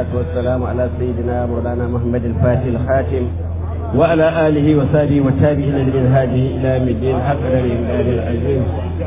والسلام على سيدنا مولانا محمد الفاتح الخاتم وعلى آله وصحبه والتابعين لمنهاجه إلى يوم الدين حق الإمداد العظيم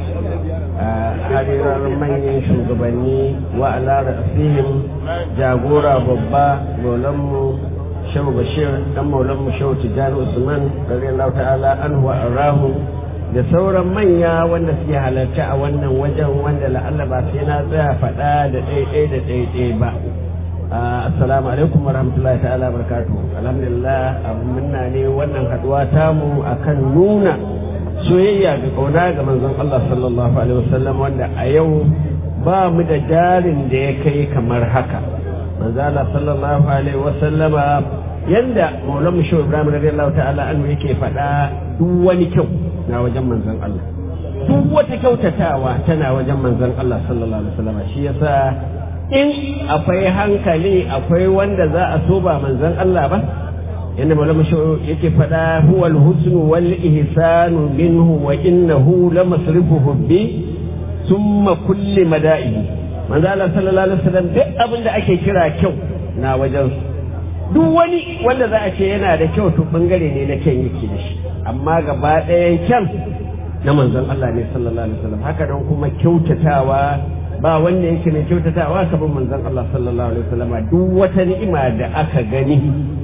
hadirar manyan shugabanni wa ala ra'asihim jagora babba maulanmu shehu bashir dan maulanmu shehu tijjani usman radiyallahu ta'ala anhu wa arahu da sauran manya wanda suke halarci a wannan wajen wanda la'alla ba sai na tsaya faɗa da ɗaiɗai da ɗaiɗai ba assalamu alaikum wa rahmatullahi ta'ala barakatu alhamdulillah abu munna ne wannan haɗuwa tamu akan nuna soyayya ga kauna ga manzon Allah sallallahu alaihi wasallam wanda a yau ba mu da jarin da ya kai kamar haka manzon Allah sallallahu alaihi wasallama yanda Maulana Shehu Ibrahim radiyallahu ta'ala anhu yake faɗa duk wani kyau na wajen manzon Allah duk wata kyautatawa tana wajen manzon Allah sallallahu alaihi wasallama shi yasa in akwai hankali akwai wanda za a so ba manzon Allah ba yadda malama yake faɗa huwa alhusnu wal ihsanu minhu wa innahu la masrifu hubbi summa kulli mada'i manzo Allah sallallahu alaihi wasallam duk abin da ake kira kyau na wajen duk wani wanda za a ce yana da kyau to bangare ne na kyan yake da shi amma gaba ɗayan kyan na manzon Allah ne sallallahu alaihi wasallam haka don kuma kyautatawa ba wanda yake mai kyautatawa kamar manzon Allah sallallahu alaihi wasallam duk wata ni'ima da aka gani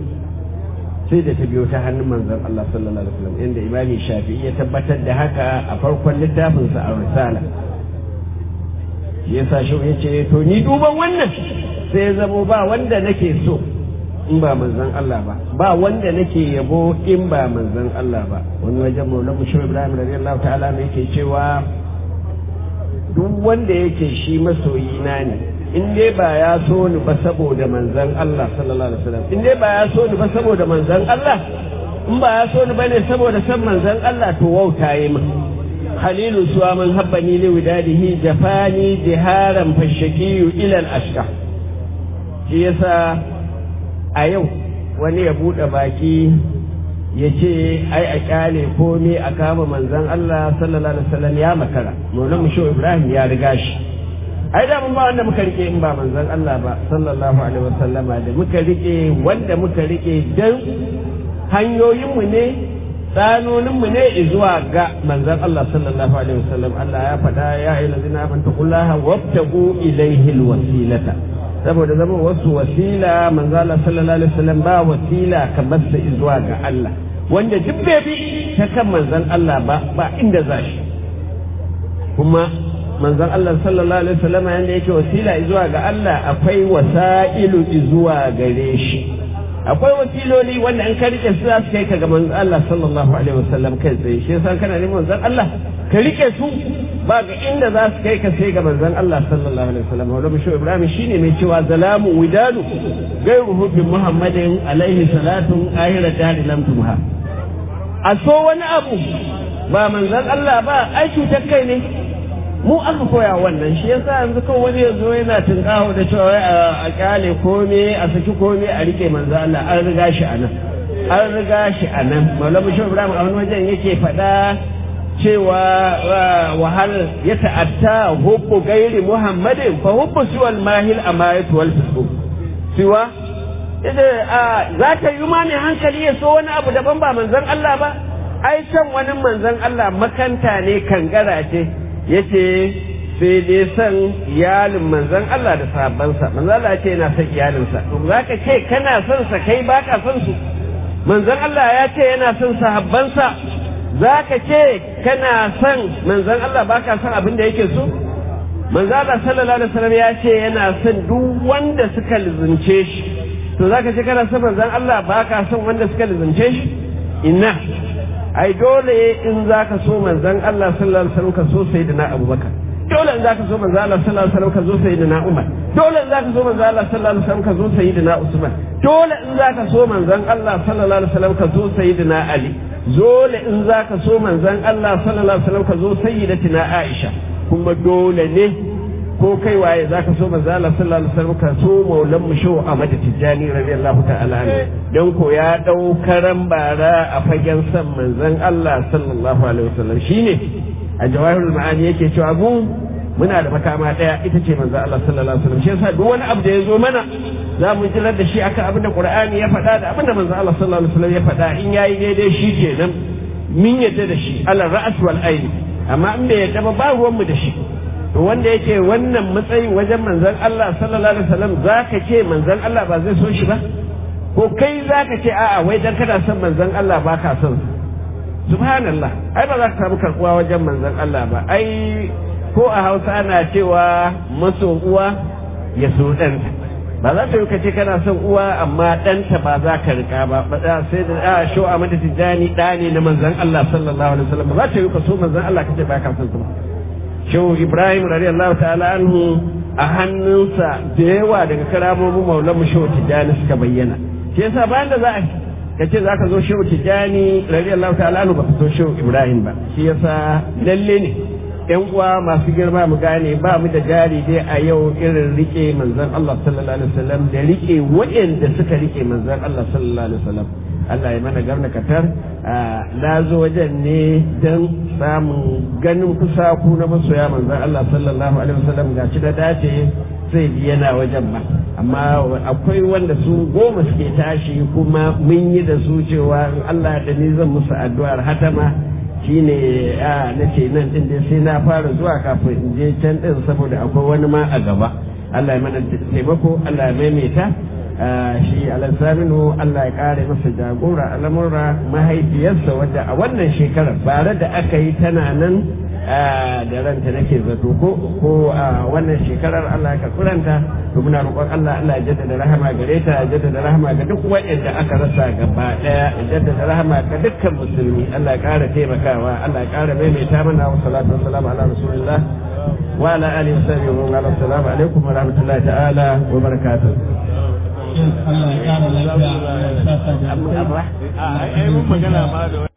sai da ta biyo ta hannun manzon Allah sallallahu alaihi wasallam inda imami shafi'i ya tabbatar da haka a farkon littafin sa a risala shi yasa shi ya ce to ni duban wannan sai ya zamo ba wanda nake so in ba manzon Allah ba ba wanda nake yabo in ba manzon Allah ba wani wajen maula mushe Ibrahim radiyallahu ta'ala ne yake cewa duk wanda yake shi masoyi na ne in dai ba ya so ni ba saboda manzan Allah sallallahu alaihi wasallam in dai ba ya so ni ba saboda manzan Allah in ba ya so ni bane saboda san manzan Allah to wauta yi min khalilu suwa man habbani li widadihi jafani jiharan fashakiyu ila al-ashqa shi yasa a yau wani ya bude baki ya ce ai a kyale komai a kama manzan Allah sallallahu alaihi wasallam ya makara maulana musho Ibrahim ya riga shi ai da mun ba wanda muka rike in ba manzon Allah ba sallallahu alaihi wasallama da muka rike wanda muka rike dan hanyoyin mu ne tsanonin mu ne zuwa ga manzon Allah sallallahu alaihi wasallam Allah ya faɗa ya ayyuhallazina amantu qullaha wabtagu ilayhi alwasilata saboda zama wasu wasila manzon Allah sallallahu alaihi wasallam ba wasila kamar sa zuwa ga Allah wanda duk bai bi ta kan manzon Allah ba ba inda za shi kuma manzon Allah sallallahu alaihi wasallam yanda yake wasila zuwa ga Allah akwai wasailu zuwa gare shi akwai wasiloli wanda an ka rike su za su kai ka ga manzon Allah sallallahu alaihi wasallam kai tsaye shi yasa kana neman manzon Allah ka rike su ba ga inda za su kai ka sai ga manzon Allah sallallahu alaihi wasallam wanda bisho Ibrahim shine mai cewa zalamu widadu gairu hubbi Muhammadin alaihi salatu ahira dari lam tumha a so wani abu ba manzon Allah ba ai cutar kai ne mu aka koya wannan shi yasa yanzu kawai wani yanzu yana tunkaho da cewa a kyale kome a saki kome a rike manzo Allah an riga shi a nan an riga shi a nan maulamu shi ibrahim a wani wajen yake faɗa cewa wahal ya ta'atta hubbu gairi muhammadin fa hubbu siwal mahil amayatu wal fisku siwa za ka yi ma mai hankali ya so wani abu daban ba manzon Allah ba ai san wani manzon Allah makanta ne kangara ce yace sai dai san iyalin manzon Allah da sahabbansa manzon Allah ce yana son iyalinsa to zaka ce kana son sa kai baka son su manzon Allah ya ce yana son sahabbansa zaka ce kana son manzon Allah baka son abin da yake so manzon Allah sallallahu alaihi wasallam ya ce yana son duk wanda suka lizunce shi to zaka ce kana son manzon Allah baka son wanda suka lizunce shi inna ai dole in zaka so manzon Allah sallallahu alaihi wasallam ka so sayyidina Abubakar dole in zaka so manzon Allah sallallahu alaihi wasallam ka so sayyidina Umar dole in zaka so manzon Allah sallallahu alaihi wasallam ka so sayyidina Usman dole in zaka so manzon Allah sallallahu alaihi wasallam ka so sayyidina Ali dole in zaka so manzon Allah sallallahu alaihi wasallam ka so sayyidatina Aisha kuma dole ne ko kai waye zaka so manzo Allah sallallahu alaihi wasallam ka so maulan mu shehu Ahmad Tijjani radiyallahu ta'ala anhu dan ko ya dau karan bara a fagen san manzon Allah sallallahu alaihi wasallam shine a jawahirul ma'ani yake cewa mu muna da makama daya ita ce manzo Allah sallallahu alaihi wasallam shi yasa duk wani abu da ya zo mana za mu jirar da shi akan abin da Qur'ani ya faɗa da abin da manzo Allah sallallahu alaihi wasallam ya faɗa in yayi daidai shi kenan min yadda da shi ala ra'as wal ayn amma in bai yadda ba ba ruwan mu da shi to wanda yake wannan matsayin wajen manzon Allah sallallahu alaihi wasallam zaka ce manzon Allah ba zai so shi ba ko kai zaka ce a'a wai dan kana son manzon Allah ba ka son subhanallah ai ba za ka samu karbuwa wajen manzon Allah ba ai ko a Hausa ana cewa maso uwa ya so ɗanta ba za ta yi kace kana son uwa amma ɗanta ba za ka rika ba ba sai da a sho a mata tijani ɗa ne na manzon Allah sallallahu alaihi wasallam ba za ta yi ka so manzon Allah kace ba ka son su ba shehu ibrahim radiyallahu ta'ala anhu a hannunsa da yawa daga karamomin maulamu shehu tijani suka bayyana shi yasa bayan da za a ka ce za ka zo shehu tijani radiyallahu ta'ala anhu ba ka so shehu ibrahim ba shi yasa lalle ne yan uwa masu girma mu gane ba mu da jari dai a yau irin rike manzon Allah sallallahu alaihi wasallam da rike waɗanda suka rike manzon Allah sallallahu alaihi wasallam Allah ya mana garna katar na zo wajen ne don samun ganin kusa ku na masoya manzon Allah sallallahu alaihi wasallam ga shi da dace zai bi yana wajen ba amma akwai wanda su goma suke tashi kuma mun yi da su cewa in Allah da ni zan musu addu'ar hatama shine a na ce nan din dai sai na fara zuwa kafin in je can din saboda akwai wani ma a gaba Allah ya mana taimako Allah ya maimaita shi alasaminu Allah ya kare masa jagora al'amura mahaifiyarsa wadda a wannan shekarar bare da aka yi tana nan da ranta nake zato ko ko a wannan shekarar Allah ya karɓuranta to muna roƙon Allah Allah ya jaddada rahama gare ta ya jaddada rahama ga duk waɗanda aka rasa gaba ɗaya ya jaddada rahama ga dukkan musulmi Allah ya ƙara taimakawa Allah ya ƙara maimaita mana wa salatu wa salam ala rasulillah wa ala alihi wa sahbihi wa ala assalamu alaikum wa rahmatullahi ta'ala wa barakatuh Allah ya kara lafiya. amma amma a ai mun magana ma da